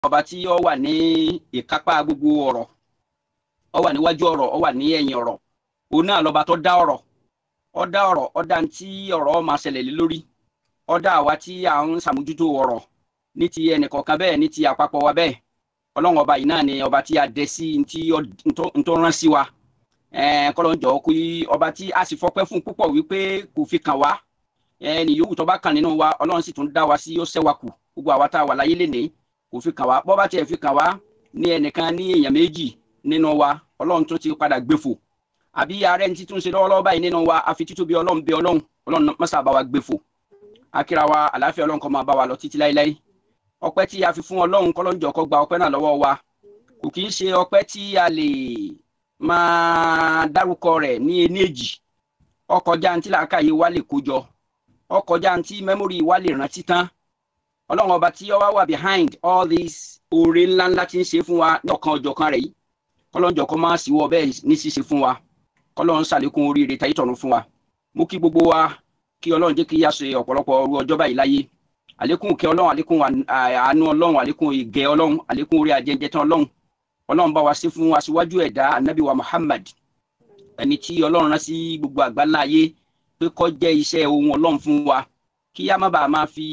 ọba tí ó wà ní ìkápá gbogbo ọ̀rọ̀ ó wà níwájú ọ̀rọ̀ ó wà ní ẹ̀yìn ọ̀rọ̀ òun náà lọ́ba tó dá ọ̀rọ̀ ó dá ọ̀rọ̀ ó dá tí ọ̀rọ̀ máa ṣẹlẹ̀ lé lórí ó dá àwa tí à ń ṣàmójútó ọ̀rọ̀ ní ti ẹnìkọ̀ọ̀kan bẹ́ẹ̀ ní ti àpapọ̀ wa bẹ́ẹ̀ ọlọ́run ọba yìí náà ni ọba tí a dẹ sí tí tó rán sí wa kọ́lọ́njọ́ kí ọba tí a sì fọpẹ́ fún púpọ̀ wípé kò fi kàn wá ẹni yòówù tó bá kàn nínú wa ọlọ́run sì tún dá wa sí ó ṣẹ́wà kù gbogbo àwa tá a wà láyé lénìí kò fi kàn wá bọ́ bá tiẹ̀ fi kàn wá ní ẹnìkan ní èèyàn méjì nínú wa ọlọ́run tún ti padà gbéfò àbí ààrẹ ní títún ṣe lọ́wọ́lọ́wọ́ báyìí nínú wa àfi títóbi ọlọ́run bí ọlọ́run ọlọ́run mọ́sà bá wa gbéfò akíra wa àlàáfíà ọlọ́run kó máa bá wa lọ títí láéláé ọpẹ́ tí a fi fún ọlọ́run kọ́lọ́njọ́ kó gba ọpẹ́ náà lọ́wọ́ wa kò kì í ṣe ọpẹ́ tí a lè máa dárúkọ rẹ̀ ní ení èjì ọkọjá ntí làákàyè wa lè kójọ ọkọjá ntí mẹ́mórì wa lè rántí tán ọlọ́run ọba tí ó wá wà behind all these oore ńláńlá tí ń ṣe fún wa ní ọ̀kan ọ̀jọ̀kan rẹ̀ yìí kọ́lọ́njọ́ kó máa sì wọ bẹ́ẹ̀ ní ṣíṣe fún wa kọ́lọ́run ṣàlékún oríire tayé tọ̀run fún wa mú kí gbogbo wa kí ọlọ́run jẹ́ kí yá ṣe ọ̀pọ̀lọpọ̀ ọrú ọjọ́ báyìí láyé àlékún kẹ ọlọ́run àlékún àánú ọlọ́run àlékún ìgẹ̀ ọlọ́run àlékún orí ajẹjẹ tán ọlọ́run ọlọ́run bá wa sí fún aṣíwájú ẹ̀dá anabi wa muhammad ẹni tí ọlọ́run rán sí gbogbo àgbáńlá ayé pé kó jẹ́ iṣẹ́ ohun ọlọ́run fún wa kí á má bàa máa fi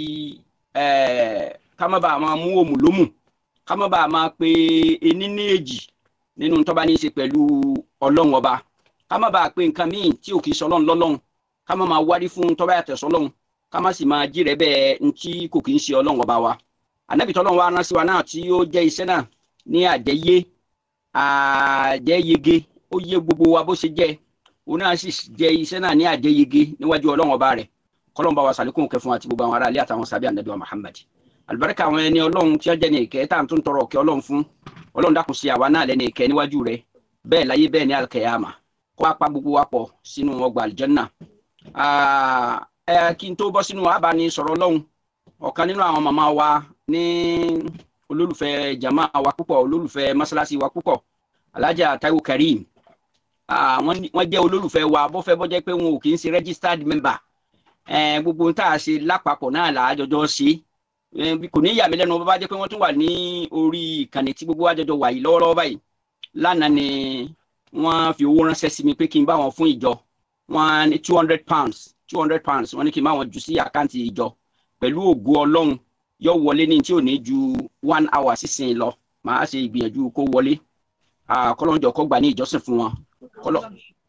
ká má bàa máa mú òmù lómù ká má bàa máa pe ení ní èjì nínú tó bá ní í ṣe pẹ̀lú ọlọ́run ọba ká má bàa pe nǹkan míì tí ò kì í sọ ọlọ́run lọ́lọ́run ká má máa wárí fún tó bá yàtọ̀ sọ́lọ́run ká má sì máa jí rẹ bẹ́ẹ̀ ntí kò kì í ṣe ọlọ́run ọba wa ànábì tọ́lọ́run wa rán sí wa náà tí ó jẹ́ iṣẹ́ náà ní àjẹyé àjẹyege ó yé gbogbo wa bó ṣe jẹ́ òun náà sì jẹ́ iṣẹ́ náà ní àjẹyege níwájú ọlọ́run ọba rẹ̀ kọ́lọ́run bá wa sàlékún kẹ́ fún àti gbogbo àwọn aráàlú àtàwọn sábẹ́ ànábì wa Muhammad àlùbáríkà àwọn ẹni ọlọ́run tí wọ́n jẹ́ ní ìkẹ́ tá à ń tún tọrọ ọ̀kẹ́ ọlọ́run fún ọlọ́run dákun sí àwa náà lẹ́ni ìkẹ́ níwájú rẹ̀ bẹ́ẹ̀ láyé bẹ́ẹ̀ ní alkiyama kó apá gbogbo wa pọ̀ sínú ọgbà àlùjánnà ẹ kí n tó bọ́ sínú abánisọ̀rọ̀ ọlọ́run ọ̀kan nínú àwọn màmá wa ní olólùfẹ́ jama wa púpọ̀ olólùfẹ́ masalasi wa púpọ̀ alhaja taiwo karim wọ́n jẹ́ olólùfẹ́ wa bó fẹ́ bó jẹ́ pé wọn ò kì í ṣe registered member gbogbo tá a ṣe lápapọ̀ náà là á jọjọ́ ṣe kò ní yà mí lẹ́nu bó bá jẹ́ pé wọ́n tún wà ní orí ìkànnì tí gbogbo wa jọjọ wà yìí lọ́wọ́lọ́wọ́ báyìí lánàá ni wọ́n fi owó ránṣẹ́ sí mi pé kí n bá wọn fún ìjọ wọn ní two hundred pounds two hundred pounds wọ́n ní kí n bá wọn jù sí àkáǹtì ìjọ pẹ̀lú ògo ọlọ́run yóò wọlé ní tí ò ní ju one hour sísìn lọ màá ṣe ìgbìyànjú kó wọlé kọlọ́njọ kó gbà ní ìjọsìn fún wọn kọlọ́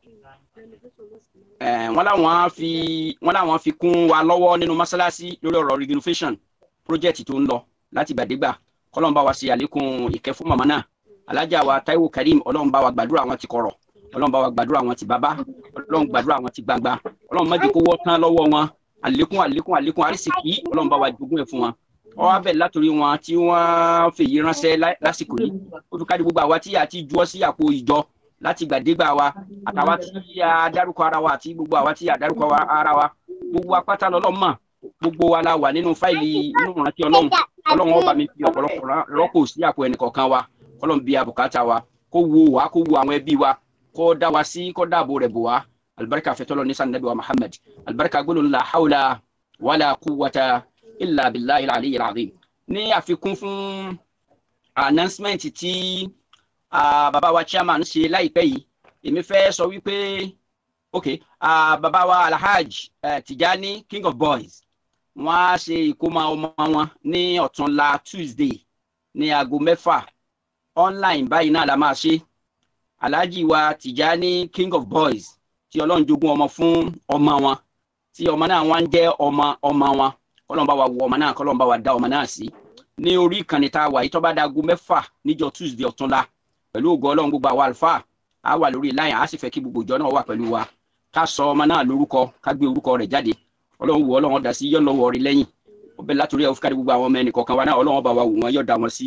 wọ́n láwọn fi wọ́n láwọn fi kún wa lọ́wọ́ nínú mọ́ṣáláṣí lórí ọ̀rọ̀ renovation project tó ń lọ láti gbàdégbà kọ́lọ́n bá wa ṣe àlékún ìkẹ́ fún màmá náà alájà wa Taiwo Karim ọlọ́run bá wa gbàdúrà wọn ti kọ̀rọ̀ ọlọ́run bá wa gbàdúrà wọn ti bàbá ọlọ́run gbàdúrà wọn ti gbangba ọlọ́run má jẹ́ kó wọ́ tán lọ́wọ́ wọn àlékún àlékún àlékún àrísìkí ọlọ́run bá wa jogún ẹ̀ fún wọn ọwọ́ abẹ́ látòrí wọn tí wọ́n fèyí ránṣẹ́ lásìkò yìí ó fi káàdì gbogbo àwa tí a ti juwọ́ sí àpò ìjọ láti gbàdégbà wa àtàwa tí a dárúkọ ara wa àti gbogbo àwa tí a dárúkọ ara wa gbogbo apáta lọ́lọ́ mọ̀ gbogbo wa la wà nínú fáìlì inú ìrántí ọlọ́run ọlọ́run ọba mi fi ọ̀pọ̀lọpọ̀ rọ́pò sí àpò ẹnìkọ̀ọ̀kan wa ọlọ́run bí abùkátà wa kó wo wa kó wo àwọn ẹbí wa kó dá wa sí kó dáàbò rẹ̀ bò wá alibarika fẹtọlọ nisan nabi wa muhammad alibarika gbólóhùn la hawla wala quwwata illa billahi al-ali al-azim ní àfikún fún announcement tí bàbá wa chairman ṣe láìpẹ́ yìí èmi fẹ́ sọ wípé ok bàbá wa alhaj tijani king of boys wọ́n á ṣe ìkómọ ọmọ wọn ní ọ̀túnla tuesday ní aago mẹ́fà online báyìí náà la máa ṣe alhaji wa tijani king of boys tí ọlọ́run jogún ọmọ fún ọmọ wọn tí ọmọ náà wọ́n ń jẹ́ ọmọ ọmọ wọn kọ́lọ́n bá wa wọ ọmọ náà kọ́lọ́n bá wa dá ọmọ náà sí ní orí ìkànnì tá a wà yìí tó bá dago mẹ́fà níjọ́ tuesday ọ̀túnla pẹ̀lú ògo ọlọ́run gbogbo àwọn àlùfáà á wà lórí láyìn á sì fẹ́ kí gbogbo ìjọ náà wà pẹ̀lú wa ká sọ ọmọ náà lórúkọ ká gbé orúkọ rẹ̀ jáde ọlọ́run wò ọlọ́run dá sí yọ́ lọ́wọ́ rí lẹ́yìn ó bẹ látòrí ẹ̀ fúkàdé gbogbo àwọn ọmọ ẹnì kọ̀ọ̀kan wa náà ọlọ́run bá wa wò wọ́n yọ̀ dá wọn sí.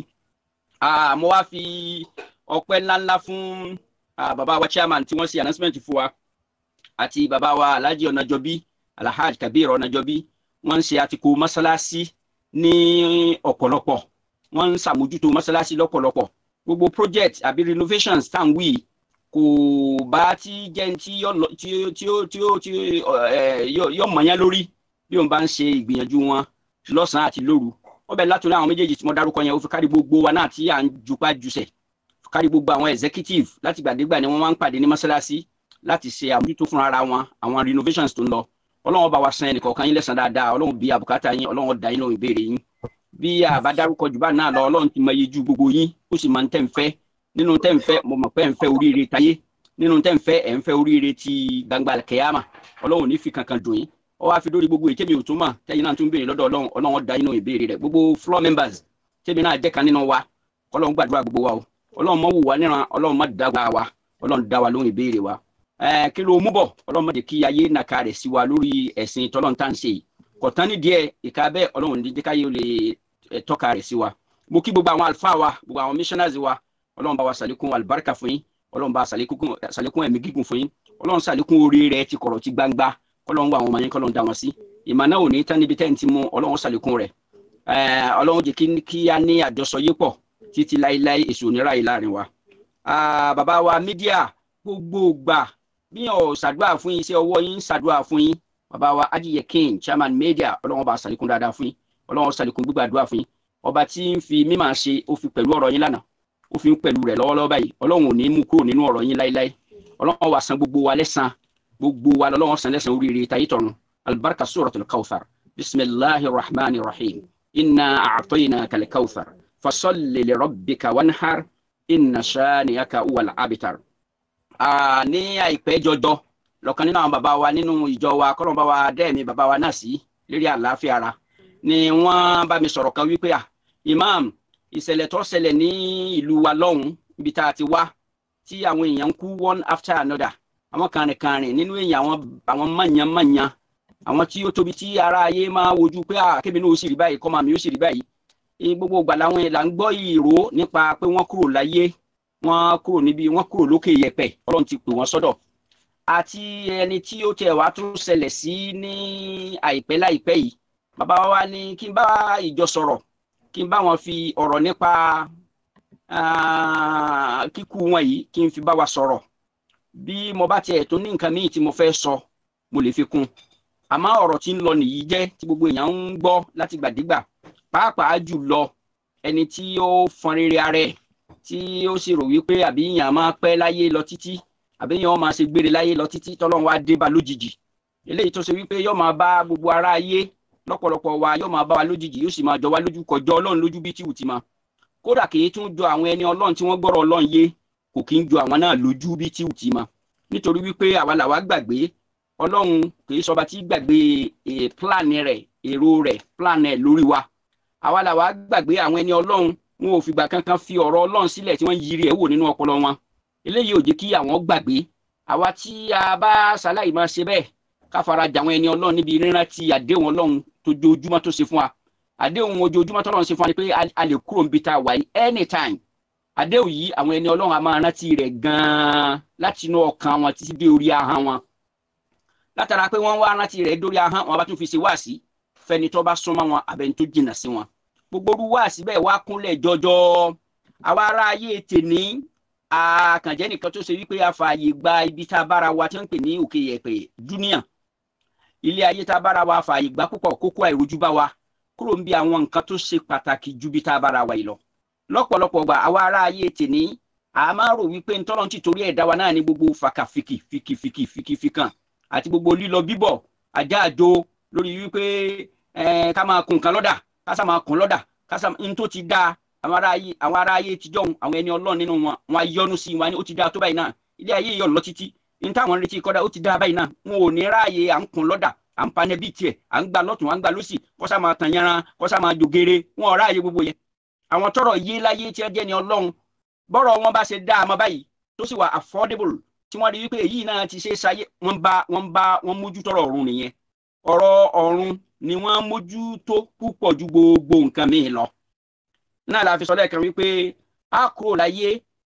mo wá fi ọpẹ́ ńláńlá fún bàbá wa chairman tí wọ́n ṣe announcement fún wa àti bàbá wa alhaji ọ̀nàjọbí alhaji kabir ọ̀nàjọbí wọ́n ń ṣe àtìkù mọ́sálásí ní ọ̀pọ̀lọpọ̀ wọ́n ń ṣàmójútó mọ́sálásí lọ́pọ̀lọpọ̀ gbogbo project àbí renovations tá à ń wí kò bá tí jẹ́ tí yọ mọ̀nyá lórí bí wọ́n bá ń ṣe ìgbìyànjú wọn lọ́sàn-án àti lóru ó bẹ̀ látòrí àwọn méjèèjì tí mo dárúkọ yẹn ó fi kárí gbogbo wa náà tí à ń jupa jùsẹ̀ kárí gbogbo àwọn executive láti gbàdégbà ni wọ́n máa ń pàdé ní mọ́ṣáláṣí láti ṣe àmójútó fúnra ara wọn àwọn renovations tó ń lọ ọlọ́run bá wa san ẹnìkọ̀ọ̀kan yín lẹ́san dáadáa ọlọ́run bí àbùkátà yín ọlọ́run dá yín lóhùn ìbéèrè yín bí a bá dárúkọ jù bá náà lọ ọlọ́run ti mọ iye ju gbogbo yín ó sì máa ń tẹ̀ ń fẹ́ nínú tẹ̀ ń fẹ́ mo mọ̀ pé ẹ̀ ń fẹ́ oríire tayé nínú tẹ̀ ń fẹ́ ẹ̀ ń fẹ́ oríire ti gbangba kẹyàmà ọlọ́run ò ní fi kankan dùn yín ọ wá fi dórí gbogbo èyí tẹ́mi ò tún mọ̀ tẹ́yìn náà tún béèrè lọ́dọ̀ ọlọ́run ọlọ́run dá yín lóhùn ìbéèrè rẹ̀ gbogbo floor members tẹ́mi náà jẹ́ kan nínú wa ọlọ́run gbàdúrà gbogbo wa o ọlọ́run mọ̀ wù wá níran ọlọ́run má dá wa ọlọ́run dá wa lóhùn ìbéèrè wa kí ló mú bọ̀ ọlọ́run má jẹ́ kí ayé nàka rẹ̀ sí wa lórí ẹ̀sìn tọ́lọ́run tá à ń ṣe yìí kọ̀tán ní díẹ̀ ìka bẹ́ẹ̀ ọlọ́run ní jẹ́ káyé lè tọ́ka rẹ̀ sí wa mo kí gbogbo àwọn àlùfáà wa gbogbo àwọn missionaries wa ọlọ́run bá wa sàlékún àlùbáríkà fún yín ọlọ́run bá sàlékún ẹ̀mí gígùn fún yín ọlọ́run sàlékún orí rẹ̀ ti kọ̀rọ̀ ti gbangba kọ́lọ́run wà àwọn ọmọ yín kọ́lọ́run dá wọn sí ìmọ̀ náà ò ní tán níbi tẹ́ǹtì mú ọlọ́run sàlékún rẹ̀ ọlọ́run jẹ́ kí a ní àjọsọ yé pọ̀ títí láéláé èso onírà yìí láàrin wa. bàbá wa mídíà gbogbo gbà bí ọ̀ ṣàdúrà fún yín iṣẹ́ ọwọ́ yín ṣàdúrà fún yín bàbá wa ajiye king chairman media ọlọ́run bá ṣàlékún dáadáa fún yín ọlọ́run ṣàlékún gbígbàdúrà fún yín ọba tí ń fi mímọ̀ ṣe ó fi pẹ̀lú ọ̀rọ̀ yín lánàá ó fi ń pẹ̀lú rẹ̀ lọ́wọ́lọ́wọ́ báyìí ọlọ́run ò ní mú kúrò nínú ọ̀rọ̀ yín láéláé ọlọ́run wá san gbogbo wa lẹ́san gbogbo wa lọ́wọ́ san lẹ́san oríire tayé tọ̀run albarka suratul kawthar bisimilahi rahman rahim inna a'tainaka al-kawthar fasalli li rabbika wanhar inna shaniyaka huwal abitar. ní àìpẹ́ jọjọ lọ́kàn nínú àwọn bàbá wa nínú ìjọ wa kọ́lọ́n bá wa dẹ́ẹ̀mí bàbá wa náà sí lérí àlàáfíà ara ni wọ́n bá mi sọ̀rọ̀ kan wípé à imam ìṣẹ̀lẹ̀ tó ṣẹlẹ̀ ní ìlú wa lọ́hùn ibi tá a ti wá tí àwọn èèyàn ń kú one after another àwọn kàrìnkàrìn nínú èèyàn àwọn àwọn mọ̀nyánmọ̀nyán àwọn tí ó tóbi tí ara ayé máa wojú pé à kébì náà ó sì rí báyìí kọ́mọ mi ó sì rí báyìí gbogbo ìgbà làwọn èèyàn là ń gbọ́ ìró nípa pé wọ́n kúrò láyé wọ́n kúrò níbi wọ́n kúrò lókè yẹ̀pẹ̀ ọlọ́run ti pè wọ́n sọ́dọ̀ àti ẹni tí ó tiẹ̀ wá tún ṣẹlẹ̀ sí ní àìpẹ́ láìpẹ́ yìí bàbá wa ní kí n bá ìjọ sọ̀rọ̀ kí n bá wọn fi ọ̀rọ̀ nípa kíkú wọn yìí kí n fi bá wa sọ̀rọ̀ bí mo bá tiẹ̀ tó ní nǹkan míì tí mo fẹ́ sọ mo lè fi kún àmọ́ ọ̀rọ̀ tí ń lọ nìyí jẹ́ tí gbogbo èèyàn ń gbọ́ láti gbàdégbà pàápàá jù lọ ẹni tí ó fọn rere ara ẹ̀ tí ó sì rò wípé àbí èèyàn máa pẹ́ láyé lọ títí àbí èèyàn máa ṣe gbére láyé lọ títí tọ́lọ́run wá dé bá lójijì eléyìí tó ṣe wípé yóò máa bá gbogbo ará ayé lọ́pọ̀lọpọ̀ wa yóò máa bá wa lójijì yóò sì máa jọ wá lójú kọjọ ọlọ́run lójú bí tí ò ti máa kódà kì í tún jọ àwọn ẹni ọlọ́run tí wọ́n gbọ́rọ̀ ọlọ́run yé kò kí ń jọ àwọn náà lójú bí tí ò ti máa nítorí wípé àwa làwa gbàgbé ọlọ́run kì í sọba tí gbàgbé pílánì rẹ̀ èrò rẹ̀ pílánì ẹ̀ lórí wa àwa làwa gbàgbé àwọn ẹni ọlọ́run wọn ò fìgbà kankan fi ọ̀rọ̀ ọlọ́run sílẹ̀ tí wọ́n yiri ẹ̀ wò nínú ọpọlọ wọn eléyìí ò jẹ́ kí àwọn gbàgbé àwa tí a bá ṣaláì máa ṣe bẹ́ẹ̀ ká fara jà àwọn ẹni ọlọ́run níbi rírántí àdéhùn ọlọ́run tó ojoojúmọ́ tó ṣe fún wa àdéhùn ojoojúmọ́ tó ọlọ́run ṣe fún wa ni pé a lè kúrò níbi tá a wà yìí anytime àdéhùn yìí àwọn ẹni ọlọ́run a máa rántí rẹ̀ gan-an láti inú ọkàn wọn títí dé orí ahọ́n wọn látara pé wọ́n wá rántí rẹ̀ dórí ahọ́n wọn bá tún fi ṣe wáàsí fẹ́ni tó bá súnmọ́ wọn àbẹ̀ni tó jìnnà sí wọn gbogbo orú wáàsí bẹ́ẹ̀ wá kúnlẹ̀ jọjọ àwa ará ayé tèní àkànjẹ́ nìkan tó ṣe wípé àfààyè gba ibi tá a bára wa tí wọ́n ń pè ní òkè yẹ̀pẹ̀ dúníà ilé ayé tá a bára wa àfààyè gba púpọ̀ kókó àìrojú bá wa kúrò ń bí àwọn nǹkan tó ṣe pàtàkì ju bí tá a bára wa yìí lọ lọ́pọ̀lọpọ̀ gbà àwa ará ayé tèní a máa rò wípé ntọ́lọ́n ti torí ẹ̀dá wa náà ní gbogbo fàkàfìkì fìkìfìkì fìkìfìkàn àti gbogbo lílọ bíbọ̀ ajá àjò lórí wípé ká máa kun nǹkan lọ́dà ká sá máa kun lọ́dà ká sá n tó ti dáa àwọn ará ayé àwọn ará ayé tíjọ́ àwọn ẹni ọlọ́run nínú wọn wọn á yọnu sí wọn ó ti dáa tó báyìí náà ilé ayé yọ̀ lọ títí n táwọn retí kọ́dà ó ti dáa báyìí náà wọn ò ní ráàyè à ń kun lọ́dà à ń panẹ́ bíi tiẹ̀ à ń gba lọ́tún à ń gba lọ́sì kọ́sá máa tàn yanran kọ́sá máa jògèrè wọn ò ráàyè gbogbo yẹn àwọn tọrọ yé láyé tí ẹ jẹ́ ni ọlọ́run bọ́rọ̀ wọn bá ṣe dá a mọ́ báyìí tó sì wà affordable tí wọ́n rí wípé èyí náà ti ṣe é ṣayé wọ́n bá wọ́n bá wọ́n mójú tọrọ ọ̀run nìyẹn ọ̀rọ̀ ọ̀run ni wọ́n mójú tó púpọ̀ ju gbogbo nǹkan míì lọ náà la fi sọ lẹ́ẹ̀kan wípé a kúrò láyé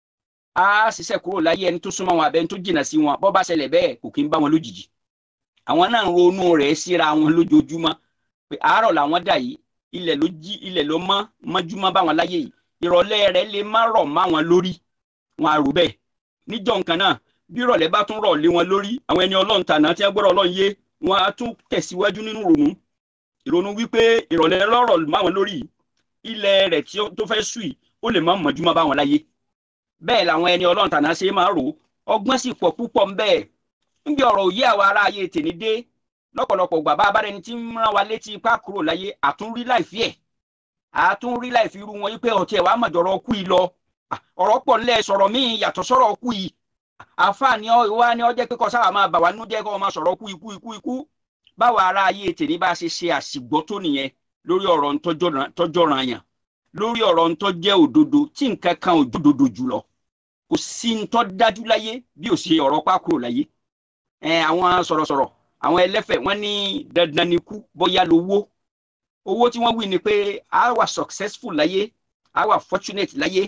a ṣiṣẹ́ kúrò láyé ẹni tó súnmọ́ wọn àbẹ́ni tó jìnnà sí wọn bọ́ bá ṣẹlẹ̀ bẹ́ẹ̀ kò kí ń bá wọn lójijì àwọn náà ń ronú rẹ̀ síra wọn lójoojúmọ́ pé àárọ̀ làwọn dà yìí ilẹ̀ ló jí ilẹ̀ ló mọ́ mọ́júmọ́ bá wọn láyé yìí ìrọ̀lẹ́ rẹ̀ lè má rọ̀ má wọn lórí wọn àrò bẹ́ẹ̀ níjọ́ nǹkan náà bí ìrọ̀lẹ́ bá tún rọ̀ lé wọn lórí àwọn ẹni ọlọ́run tàná tí wọ́n gbọ́dọ̀ ọlọ́run yé wọn á tún tẹ̀síwájú nínú ìrònú ìrònú wípé ìrọ̀lẹ́ lọ́rọ̀ má wọn lórí ilẹ̀ rẹ̀ tó fẹ́ sùn yìí ó lè má mọ̀júmọ́ bá wọn láyé bẹ́ẹ̀ làwọn ẹni ọlọ́run tàná ṣe máa rò ọgbọ́n sì pọ̀ púpọ̀ ń bẹ́ẹ̀ níbi ọ̀rọ̀ òye àwa ará ayé tèmi dé lọ́pọ̀lọpọ̀ gbà bá abárẹni tí ń rán wa létí ipá kúrò láyé àtúnrí láìfí ẹ̀ àtúnrí láìfí irú wọn wípé ọtí ẹ̀ wàá mọ̀jọ̀rọ̀ ọkú yìí lọ ọ̀rọ̀ pọ̀ nílẹ̀ sọ̀rọ̀ míì yàtọ̀ sọ̀rọ̀ ọkú yìí àfààní wa ni ọ jẹ́ pé kọ́ sábà máa bà wá nínú jẹ́ kọ́ máa sọ̀rọ̀ ọkú ikú ikú ikú báwa ará ayé tèmi bá ṣe ṣe àṣìgbọ́ tó nìyẹn lórí ọ̀rọ̀ ntọ́jọ́ràn àyàn lórí ọ̀rọ̀ ntọ́jẹ́ òdodo tí nǹkan kan òdodo jùlọ kò sí ntọ́ dájú láyé bí ò ṣe ọ̀rọ̀ pákúrò láyé àwọn sọ̀rọ̀sọ̀rọ̀ àwọn ẹlẹ́fẹ̀ wọ́n ní dandan ni kú bóyá lówó owó tí wọ́n wí ni pé a wà successful láyé a wà fortunate láyé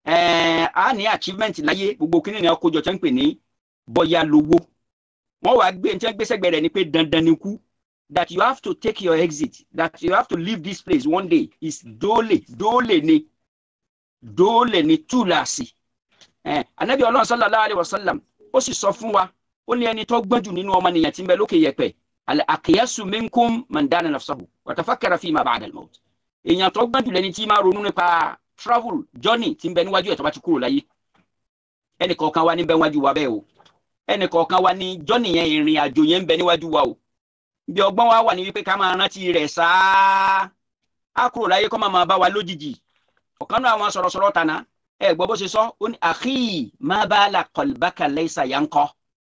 a ní achievement láyé gbogbo kí nìyẹn kójọ tẹ́ ń pè ní bóyá lówó wọ́n wàá gbé ní gbèsègbè rẹ̀ ni pé dandan ni kú that you have to take your exit that you have to leave this place one day is dole dole ni dole ni túláàsì anabi Ọlọ́run sallallahu alayhi wa sallam ó sì sọ fún wa ó ní ẹni tó gbọ́n jù nínú ọmọnìyàn tí ń bẹ lókè yẹ̀pẹ̀ al-aqyasu minkum man dana nafsahu wa tafakkara fima ba'da al-maut èèyàn tó gbọ́n jù lẹni tí máa ronú nípa travel journey tí ń bẹ níwájú ẹ̀ tó bá ti kúrò láyé ẹnì kọ̀ọ̀kan wa ní bẹ níwájú wa bẹ́ẹ̀ o ẹnì kọ̀ọ̀kan wa ní journey yẹn ìrìn àjò yẹn ń bẹ níwájú wa o bí ọgbọ́n wa wà ní wípé ká máa rántí rẹ̀ sáá á kúrò láyé kó máa máa bá wa lójijì ọ̀kan náà àwọn sọ̀rọ̀sọ̀rọ̀ tàná ẹ gbọ́ bó ṣe sọ ó ní akhi ma bala qalbaka laysa yanqa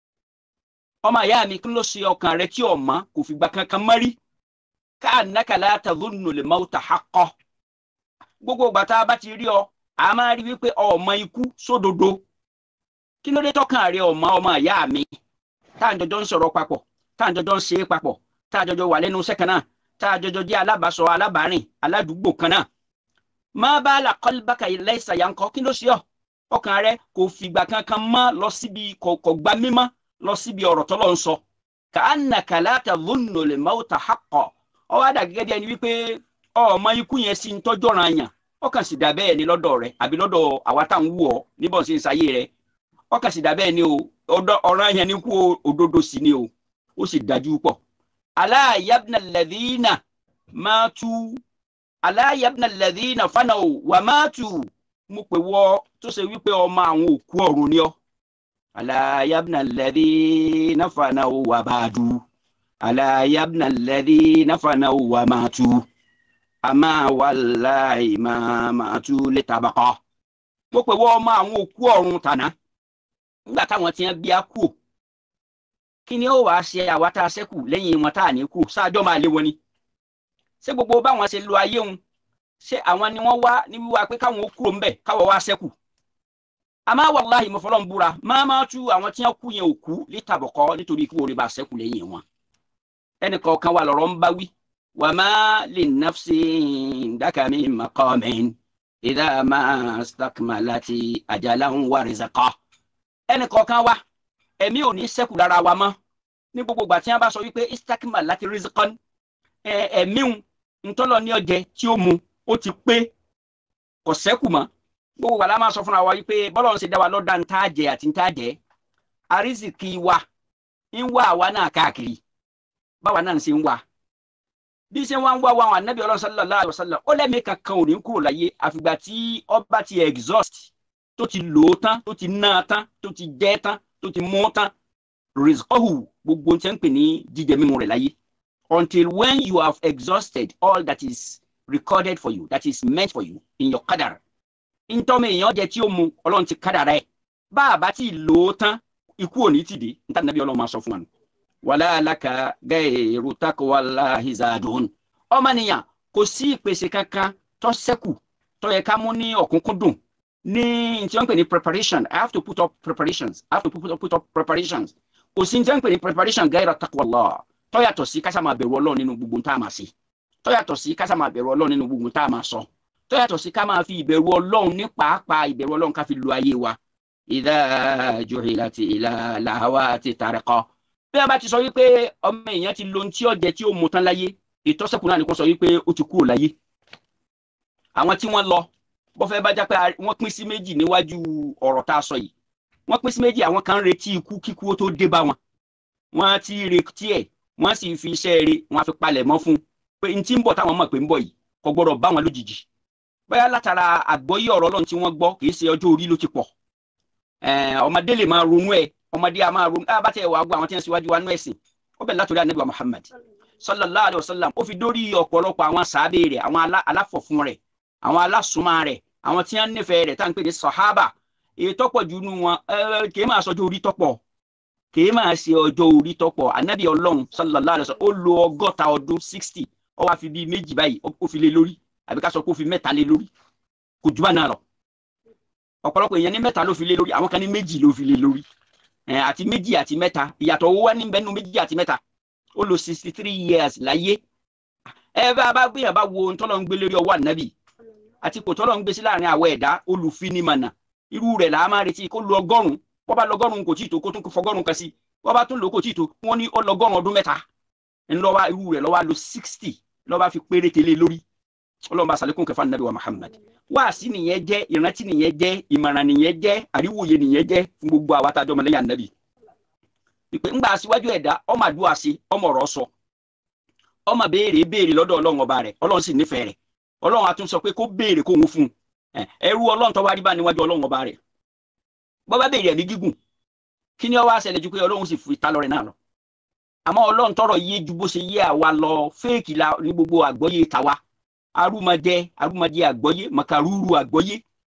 ọmọ ìyá mi kí ló ṣe ọkàn rẹ tí ọmọ kò fìgbà kankan mọ́rí ka'annaka la tadhunnu al-mawta haqqa gbogbo ìgbà tá a bá ti rí ọ a máa rí wípé ọmọ ikú sódodo kí ló dé tọkàn rẹ ọmọ ọmọ ìyá mi tá à ń jọjọ ń sọ̀rọ̀ papọ̀ tá à ń jọjọ ń ṣe é papọ̀ tá a jọjọ wà lẹ́nu iṣẹ́ kan náà tá a jọjọ jẹ́ alábàásọ alábàárìn aládùúgbò kan náà má bá la qalbaka laysa yanqa kí ló ṣe ọ ọkàn rẹ kò fìgbà kankan mọ́ lọ síbi kò gbá mímọ́ lọ síbi ọ̀rọ̀ tọ́lọ́ ń sọ ka'annaka la tadhunnu al-mawta haqqa ọ wá dà gẹ́gẹ́ bí ẹni wípé ọmọ ikú yẹn sì ń tọ́jọ́ ran yàn ọkàn sì dà bẹ́ẹ̀ ni lọ́dọ̀ rẹ àbí lọ́dọ̀ àwa tá à ń wù ọ́ níbọn sí ń sayé rẹ ọkàn sì dà bẹ́ẹ̀ ni o ọ̀ràn yẹn ní kú òdodo sí ni o ó sì dájú pọ̀ ala yabna alladhina matu ala yabna alladhina fanaw wa matu mo pè wọ tó ṣe wípé ọmọ àwọn òkú ọ̀run ni ọ́ ala yabna alladhina fanaw wa badu ala yabna alladhina fanaw wa matu ama wallahi ma matu litabaqa mo pè wọ ọmọ àwọn òkú ọ̀run tàná nígbà táwọn ti ń bí a kú kí ni ó wàá ṣe àwa tá a ṣẹ́kù lẹ́yìn wọn tá a ní kú sáájọ́ máa lé wọn ni ṣé gbogbo báwọn ṣe lo ayé wọn ṣé àwọn ni wọ́n wá ní wíwá pé káwọn ó kúrò ńbẹ̀ káwọn wá ṣẹ́kù àmọ́ wàláhì mo fọlọ́ ń búra máa máa tú àwọn tí wọ́n kú yẹn ò kú lítàbọ̀kọ́ nítorí kí wọ́n lè bá ṣẹ́kù lẹ́yìn wọn ẹnì kọ̀ọ̀kan wà lọ́rọ̀ ń bá wí wà má lè nafsi dákàmí maqamin idha ma stakmalati ajalan wa rizaqa ẹnì kọ̀ọ̀kan wà ẹ̀mí ò ní sẹ́kù lára wa mọ́ ní gbogbo ìgbà tí wọ́n bá sọ wípé istakima láti rizikọ́n ẹ̀mí ntọ́lọ̀ ní ọjẹ́ tí ó mu ó ti pé kò sẹ́kù mọ́ gbogbo ìgbà la máa sọ fúnra wa wípé bọ́lọ̀ ń ṣe dá wa lọ́dà ń tá jẹ àti ń tá jẹ àrísìkì wa ń wá àwa náà káàkiri báwa náà ń ṣe ń wá bí ṣe wá ń wá wa àwọn anábì ọlọ́run sallallahu alaihi wasallam ó lẹ́mìí kankan ò ní kúrò láyé àfìgbà tí ọba ti exhaust tó ti lò ó tán tó ti ná a tán tó ti jẹ tán tó ti mú tán rizqahu gbogbo tí ń pè ní jíjẹ mímu rẹ̀ láyé until when you have exhausted all that is recorded for you that is meant for you in your qadar ntọ́mọ èèyàn jẹ tí ó mu ọlọ́run ti kádàrá ẹ̀ bá a bá ti lò ó tán ikú ò ní ti dé níta nàbí ọlọ́run máa sọ fún wa nù. wàlá alaka gairu taqwallahi zadun ọmọnìyàn kò sí ìpèsè kankan tó ṣẹ́kù tó yẹ ká mú ní ọ̀kúnkúndùn ní tí wọ́n ń pè ní preparation i have to put up preparations i have to put up, put up preparations kò sí tí wọ́n ń pè ní preparation gaira taqwallah tó yàtọ̀ sí ká sá máa bẹ̀rù ọlọ́run nínú gbogbo tá a máa ṣe tó yàtọ̀ sí ká sá máa bẹ̀rù ọlọ́run nínú gbogbo tá a máa sọ tó yàtọ̀ sí ká máa fi ìbẹ̀rù ọlọ́run ní pàápàá ìbẹ̀rù ọlọ́run ká fi lo ayé wa idha juhilati ila lahawati tariqa bí a bá ti sọ wípé ọmọ èèyàn ti lo ohun tí ó jẹ tí ó mu tán láyé ìtọ́sẹ̀kù náà ni kò sọ wípé ó ti kúrò láyé àwọn tí wọ́n lọ bọ́fẹ́ bá já pé wọ́n pín sí méjì níwájú ọ̀rọ̀ tá a sọ yìí wọ́n pín sí méjì àwọn kan ń retí ikú kíkú ó tó dé bá wọn wọ́n ti retí ẹ̀ wọ́n sì fi iṣẹ́ rẹ̀ wọ́n á fi palẹ̀ mọ́ fún un pé n tí ń bọ̀ táwọn mọ̀ pé ń bọ̀ yìí kò gbọ́dọ̀ bá wọn lójijì bóyá látara àgbọ́yé ọ̀rọ̀ ọlọ́run tí wọ́n gbọ́ kì í ṣe ọjọ́ orí ló ti pọ̀ ọmọdé lè máa ronú ẹ ọmọdé a máa ronú ẹ bá tẹ wàá gbọ́ àwọn tí wọ́n síwájú wa nú ẹ̀sìn ó bẹ̀rẹ̀ látòrí anabi wa Muhammad sallallahu alayhi wa sallam ó fi dórí ọ̀pọ̀lọpọ̀ àwọn sàábé rẹ̀ àwọn aláfọ̀fún rẹ̀ àwọn alásùnmọ́ rẹ̀ àwọn tí wọ́n nífẹ̀ẹ́ rẹ̀ tá à ń pè ní sọ̀hábà èyí tọ́pọ̀ jù nù wọn kì í máa sọ ọjọ́ orí tọ́pọ̀ kì í máa ṣe ọjọ́ orí tọ́pọ̀ anabi ọlọ́run sallallahu alayhi wa sallam ó lo ọgọ́ta ọdún sixty ó wá fi bíi méjì báyìí ó fi lé lórí àbí ká sọ pé ó fi mẹ́ta lé lórí kò jù bá náà lọ ọ̀pọ̀lọpọ̀ èèyàn ní mẹ́ta ló fi lé lórí àwọn kan ní méjì ló fi lé lórí àti méjì àti mẹ́ta ìyàtọ̀ owó wá níbẹ̀ nínú méjì àti mẹ́ta ó lo sixty three years láyé ẹ bá bá gbéyàn bá wo ntọ́lọ́ ń gbé lórí ọwọ́ ànábì àti kò tọ́lọ́ ń gbé sí láàrin àwọ̀ ẹ̀dá olùfinimọ̀nà irú rẹ̀ là á máa retí kó lo ọgọ́rùn wọ́n bá lọ́gọ́rùn kò tí ì tó kó tún fọgọ́rùn kan sí wọ́n bá tún lò kò tí ì tó wọ́n ní ó lọ́gọ́rùn ọdún mẹ́ta ńlọ́wọ́ irú rẹ̀ lọ́wọ́ lo sixty lọ́wọ́ fi péréte lé lórí ọlọ́run bá sàlékún kẹfà nàbí wa Muhammad wáàsí nìyẹn jẹ́ ìrántí nìyẹn jẹ́ ìmọ̀ràn nìyẹn jẹ́ àríwòye nìyẹn jẹ́ fún gbogbo àwa tá a jọ ọmọ lẹ́yìn ànábì ìpè ńgbà síwájú ẹ̀dá ọmọ àdúrà sí ọmọ ọ̀rọ̀ sọ ọmọ béèrè béèrè lọ́dọ̀ ọlọ́run ọba rẹ̀ ọlọ́run sì nífẹ̀ẹ́ rẹ̀ ọlọ́run a tún sọ pé kó béèrè kó ń fún un ẹrú ọlọ́run tó wá rí bá níwájú ọlọ́run ọba rẹ̀ bọ́ bá béèrè ẹ̀mí gígùn kí ni ó wá ṣẹlẹ̀ ju pé ọlọ́run sì fi ta lọ́rẹ̀ náà lọ àmọ́ ọlọ́run tọrọ yé ju bó ṣe yé àwa lọ fẹ́ẹ̀kì la ní gbogbo àgbọ́yé tàwa arúmọjẹ arúmọjẹ àgbọ́yé màkàrúurú àgbọ́yé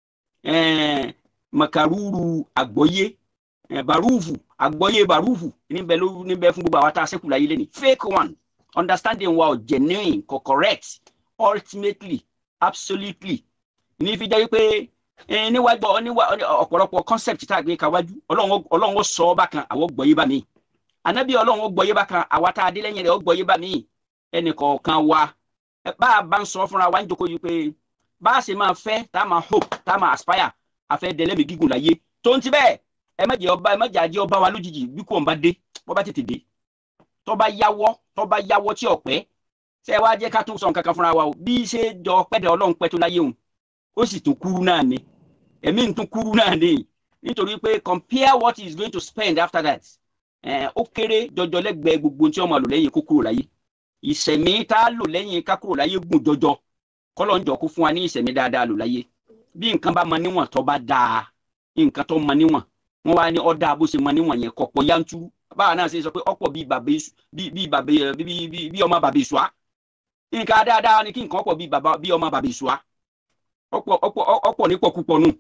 màkàrúurú àgbọ́yé barúfù àgbọ́yé barúfù níbẹ̀ ló níbẹ̀ fún gbogbo àwa tá a ṣẹ́kù láyé lẹ́nu fake one understanding wa ò genuine kò correct ultimately absolutely ní fi jẹ́ pé níwájú ọ̀pọ̀lọpọ̀ concept tá a gbé kawájú ọlọ́run ó sọ ọ́ bákan àwọn gbọ́yé bá mi ànábì ọlọ́run ó gbọ́yé bákan àwa tá a dé lẹ́yìn rẹ̀ ó gbọ́yé bá mi ẹnì kọ̀ọ̀kan wa bá a bá ń sọ fúnra wa ń jókòó yìí pé bá a ṣe máa fẹ́ tá a máa hope tá a máa aspire àfẹ́ dẹlẹ́mì gígùn láyé tó ń ti bẹ́ẹ̀ ẹ má jẹ́ ọba ẹ má jẹ́ àjẹ́ ọba wa lójijì bí kò ń bá dé bọ́ bá tètè dé tó bá yáwọ́ tó bá yáwọ́ tí ọ̀pẹ́ ṣé ẹ wá jẹ́ ká tún sọ nǹkan kan fúnra wa o bí ṣe jọ pẹ́ẹ́dẹ̀ ọlọ́run pẹ́ tó láyé òun ó sì tún kúrú náà ni ẹ̀mí ń tún kúrú náà ni nítorí pé compare what he is going to spend after that ó kéré jọjọ lẹ́gbẹ̀ẹ́ gbogbo tí wọ́n máa lò lẹ́yìn kó kúrò láyé ìṣẹ̀mí tá a lò lẹ́yìn ká kúrò láyé gùn jọjọ kọ́lọ́ ń jọ kó fún wa ní ìṣẹ̀mí dáadáa lò láyé bí nǹkan bá mọ níwọ̀n tó bá dáa nǹkan tó mọ níwọ̀n wọ́n wá ní ọ̀dà bó ṣe mọ níwọ̀n yẹn kọ̀pọ̀ yanturu báwa náà ṣe sọ pé ọ̀pọ̀ bíi bàbá bíi bàbá bíi ọmọ bàbá ìṣúà nǹkan dáadáa ni kí nǹkan ọ̀pọ̀ bíi bàbá bíi ọmọ bàbá ìṣúà ọ̀pọ̀ ọ̀pọ̀ ọ̀pọ̀ nípọ̀ púpọ̀ nù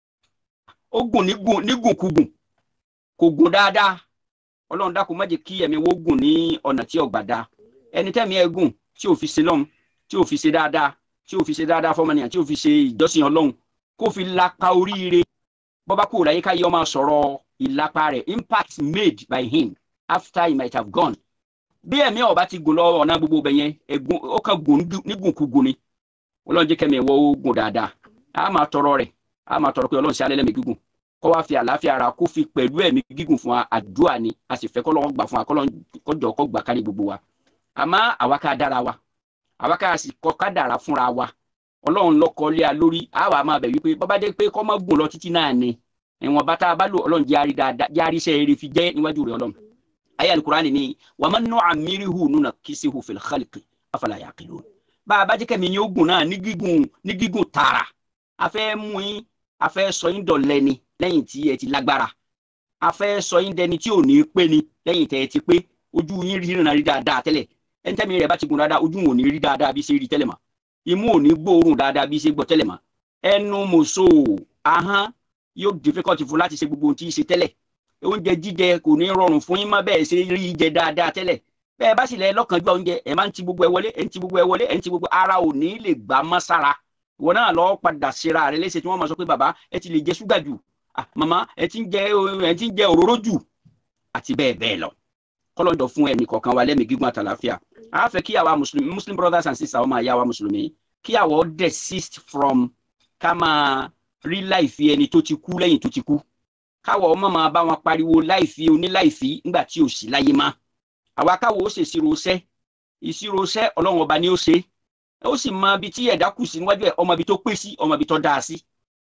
ó gùn nígùn kugùn kò gùn dáadáa ọlọ́run dákun má jẹ́ kí ẹ̀mí wo gùn ní ọ̀nà tí ọ̀gbà dáa ẹni tẹ́mi ẹ̀ gùn tí ò fi ṣe lọ́hùn tí ò fi ṣe dáadáa tí ò fi ṣe dáadáa fọmọnìyàn tí ò fi ṣe ìjọsìn ọlọ́run kó fi lapa oríire bọ́bá kúrò láyé ká yọ máa sọ̀rọ̀ ìlapa rẹ̀ impact made by him after he might have gone bí ẹ̀mí ọba ti gùn lọ ọ̀nà gbogbo bẹ̀ yẹn ẹ̀gùn ó kàn gùn nígùnkúgùn ni ọlọ́run jẹ́ kẹ́mi ẹ̀wọ́ ó gùn dáadáa a máa tọrọ rẹ̀ a máa tọrọ pé ọlọ́run ṣe alẹ́ lẹ́mìí gígùn kó wá fi àlàáfíà ara kó fi pẹ̀lú ẹ̀mí gígùn fún wa àdúrà ni a sì fẹ́ kọ́ lọ́wọ́ gbà fún wa kọ́ jọ kọ́ gbà kárí gbogbo wa àmọ́ àwa ká dára wa àwa ká sì kọ́ ká dára fúnra wa ọlọ́run lọ́kọ́ lé a lórí àwa máa bẹ̀ wípé bọ́bá dé pé kọ́ mọ́ gùn lọ títí náà ni ìwọ̀n bá tá a bá lò ọlọ́run járí dáadáa járí iṣẹ́ eré fi jẹ́ níwájú rẹ̀ ọlọ́run ayé alukurani ni wà á máa nọ àmíríhù nùnà kìsìhù fil khalqi afala yaqilun bá a bá jẹ́ kẹ́mi yín ogun náà ní gígùn ní gígùn tààrà a fẹ́ mú yín a fẹ́ sọ yín dọ̀lẹ́ ni lẹ́yìn tí ẹ ti lágbára a fẹ́ sọ yín dẹni tí ò ní pé ni lẹ́yìn tẹ́ ẹ ti pé ojú yín rí rìnnà rí dáadáa tẹ́lẹ̀ ẹni tẹ́mi rẹ̀ bá ti gùn dáadáa ojú wọn ò ní rí dáadáa bí ṣe rí tẹ́lẹ̀ mọ́ imú ò ní gbóòórùn dáadáa bí ṣe gbọ́ tẹ́lẹ̀ mọ́ ẹnu mòso ahọ́n yóò difficult fún láti ṣe gbogbo ohun tí ń ṣe tẹ́lẹ̀ oúnjẹ jíjẹ kò ní rọrùn fún yín mọ́ bẹ́ẹ̀ ṣe rí jẹ dáadáa tẹ́lẹ̀ bẹ́ẹ̀ bá sì lẹ lọ́kànjú oúnjẹ ẹ̀ máa ń ti gbogbo ẹ wọlé ẹ̀ ń ti gbogbo ẹ wọlé ẹ̀ ń ti gbogbo ara ò ní lè gbà mọ́ sára ìwọ náà lọ padà ṣera rẹ léṣe tí wọ́n máa sọ pé bàbá ẹ ti lè jẹ ṣúgà jù màmá ẹ ti ń jẹ ẹ ti ń jẹ òróró jù àti bẹ́ẹ̀ bẹ́ẹ̀ lọ kọ́lọ́dọ̀ fún ẹnì kọ̀ọ̀kan wa lẹ́mìí gígùn àtàlàfíà a fẹ́ kí àwa mùsùlùmí muslim brothers and sisters ọmọ àyà wa mùsùlùmí kí àwọ̀ desist from ká máa rí láìfi ẹni tó ti kú lẹ́yìn tó ti kú káwọ̀ ọmọ máa bá wọn pariwo láìfi oníláìfi nígbà tí ò sí láyé má àwa káwọ̀ ó ṣe ìṣirò iṣẹ́ ìṣirò iṣẹ́ ọlọ́run ọba ni ó ṣe ó sì mọ ibi tí ẹ̀dá kù sí níwájú ẹ̀ ọmọ ibi tó pé sí ọmọ ibi tó dáa sí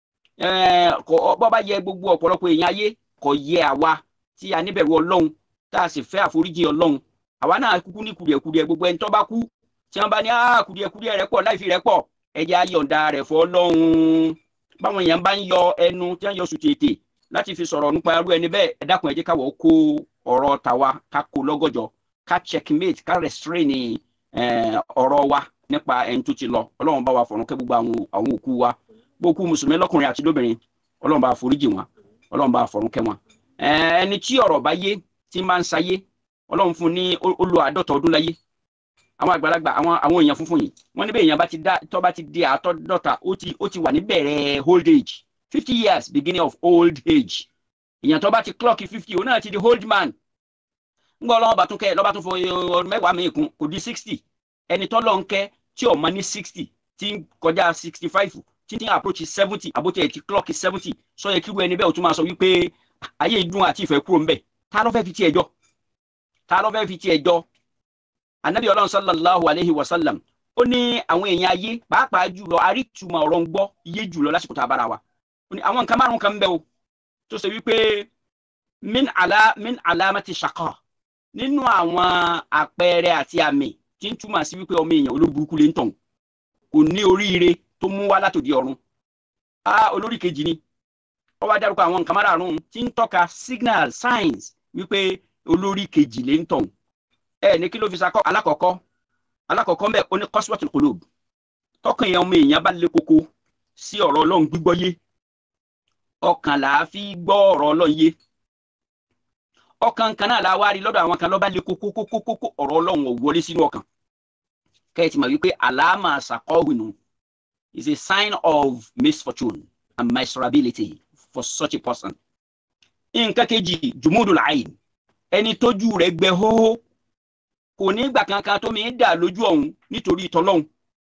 bọ́ bá yẹ gbogbo ọ̀pọ̀lọpọ̀ èèyàn ayé kò yẹ àwa tí a níbẹ̀rù ọlọ́run tá a sì fẹ́ àforíjì ọlọ́run àwa náà kúkú ní kùdìẹ̀kùdìẹ̀ gbogbo ẹni tó bá kú tí wọ́n bá ní kùdìẹ̀kùdìẹ̀ rẹ̀ pọ̀ láìfi rẹ̀ pọ̀ ẹjẹ́ ayọ̀ǹda rẹ̀ fọ́ lọ́hùn báwọn èèyàn bá ń yọ ẹnu tí wọ́n yọ sùn tètè láti fi sọ̀rọ̀ nípa irú ẹni bẹ́ẹ̀ ẹ dákun ẹ jẹ́ káwọ́ kó ọ̀rọ̀ tàwa ká kó lọ́gọ́jọ ká checkmate ká restrain ọ̀rọ̀ wa nípa ẹni tó ti lọ ọlọ́run bá wa fọ̀run kẹ́ gbogbo àwọn òkú wa gbogbo mùsùlùmí lọ́kùnrin àti lóbìnrin ọlọ́run bá foríjì wọn ọlọ́run bá fọ̀run kẹ́ wọn. ẹni tí ọ̀rọ̀ bá yé tí máa ń sayé ọlọ́run fún ní ó lo àádọ́ta ọdún láyé àwọn àgbàlagbà àwọn àwọn èèyàn funfun yìí wọ́n ní bẹ́ẹ̀ èèyàn bá ti dá tó bá ti di àtọ́dọ́ta ó ti ó ti wà ní bẹ̀rẹ̀ old age fifty years beginning of old age èèyàn tó bá ti clock fifty òun náà ti di old man ńgbọ́ ọlọ́wọ́ bá tún kẹ́ lọ́ba tún fọ ọdún mẹ́wàá mi kún kò di sixty ẹni tó lọ ń kẹ́ tí ò mọ ní sixty tí ń kọjá sixty five tí ń approach seventy àbótí ẹ̀ ti clock seventy sọ yẹ kíru ẹni bẹ́ẹ̀ o tún máa sọ wípé ayé ìdún àti ìfẹ́ kúrò ńbẹ̀ ta ló fẹ́ fi tiẹ̀ jọ ta ló fẹ́ fi tiẹ̀ jọ anabi ọlọ́run sallallahu alayhi wa sallam ó ní àwọn èèyàn ayé pàápàá jùlọ àrítùmọ̀ ọ̀rọ̀ ń gbọ́ iye jùlọ lásìkò tá a bára wa ó ní àwọn nǹkan márùn kan ń bẹ o tó ṣe wípé min ala min alamati shaqa nínú àwọn àpẹẹrẹ àti àmì tí ń túmọ̀ sí wípé ọmọ èèyàn olóburúkú lè ń tàn kò ní oríire tó mú wá látòdì ọ̀run a olórí kejì ni ó wá dárúkọ àwọn nǹkan márùn tí ń tọ́ka signal signs wípé olórí kejì lè ń tàn ẹ ní kí ló fi sakọ alákọ̀ọ́kọ́ alákọ̀ọ́kọ́ mbẹ oní qaswatul qulub tọkàn yẹn ọmọ èèyàn bá lé koko sí ọ̀rọ̀ Ọlọ́run gbígbọ́ yé ọkàn là á fi gbọ́ ọ̀rọ̀ Ọlọ́run yé ọkàn kan náà la wá rí lọ́dọ̀ àwọn kan ló bá lé koko koko koko ọ̀rọ̀ Ọlọ́run ò wọlé sínú ọkàn kẹ́ẹ̀tì mọ̀ wípé àlàámà sàkọ́wìnù is a sign of misfortune and miserability for such a person. nǹkan kejì jumudul ayn ẹni tójú rẹ̀ gbẹ hóhó kò ní ìgbà kankan tó mi ń dà lójú ọ̀hún nítorí ìtọ́lọ́hún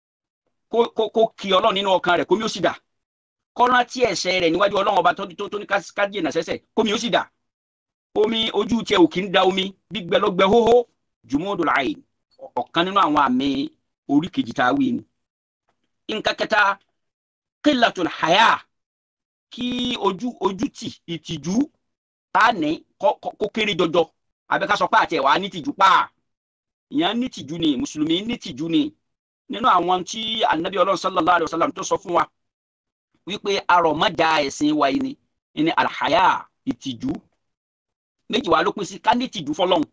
kó kí ọlọ́run nínú ọkàn rẹ̀ kó mi ó sì dà kọ́nà tí ẹ̀ṣẹ̀ rẹ̀ níwájú ọlọ́run ọba tó ní kájí ẹ̀nà sẹ́sẹ̀ kó mi ó sì dà omi ojú tiẹ̀ ò kì í da omi gbígbẹ ló gbẹ hóhó jumudul ayn ọ̀kan nínú àwọn àmì orí kejì tá a wí ni. nǹkan kẹta qillatul haya kí ojú ojú tì ìtìjú tá a ní kó kéré jọjọ àbẹ́ká sọ pé àti ẹ̀wà ní tìjú pàà ìyẹn ní tìjú ni mùsùlùmí ní tìjú ni nínú àwọn tí anabi ọlọ́run sallallahu alayhi wa sallam tó sọ fún wa wípé arọ̀mọ́jà ẹ̀sìn wa yìí ni ní alhaya ìtìjú méjì wà ló pín sí ká ní tìjú fọlọ́run